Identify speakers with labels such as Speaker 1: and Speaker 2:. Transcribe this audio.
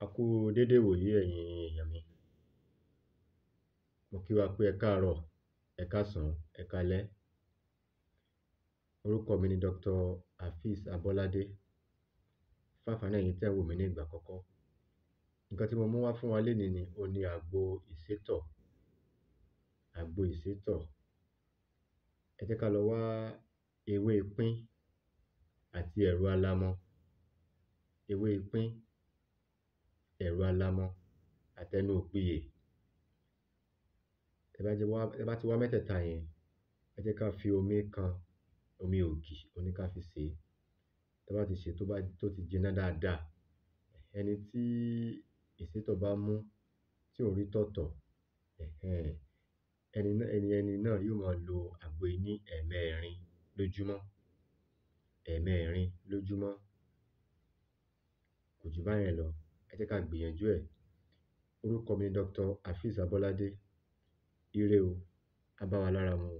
Speaker 1: A kú dédé ìwòyí ẹ̀yin èyàn mi Mo kí wa pé ẹkáàrọ̀ ẹkáàsán ẹkáalẹ́ Orúkọ mi ni Dr Hafiz Abọ́ládé Fún ànfàní ẹ̀yin tí ẹ̀ ń wò mí ní ìgbà àkọ́kọ́ Nǹkan tí mo mú wá fún wa lónìí ni òun ni àgbo ìsétọ̀ Àgbo ìsétọ̀ Ẹ jẹ́ kí á lọ wá ewé pín àti ẹ̀rù alamọ Ewé pín ẹ̀rù alamọ àti ẹnu òpiyè Tí ẹ bá ti wá mẹ́tẹ̀ẹ̀ta yẹn ẹ jẹ́ kí á fi omi kan omi ògì òun ni kí á fi sè é Tí a bá ti sè é tí ó ti jiná dáadáa ẹni tí ìsétọ̀ bá mú tí ò rí tọ̀ tọ̀ um ẹni náà yóò máa lo àgbo yìí ní ẹ̀ẹmẹrin lójúmọ́ ẹ̀ẹmẹrin lójúmọ́ Kò jù báyẹn lọ Ẹ jẹ́ kí á gbìyànjú ẹ̀ Orúkọ mi ni Dr Hafiz Abọ́ládé Ire o Á bá wa lára mu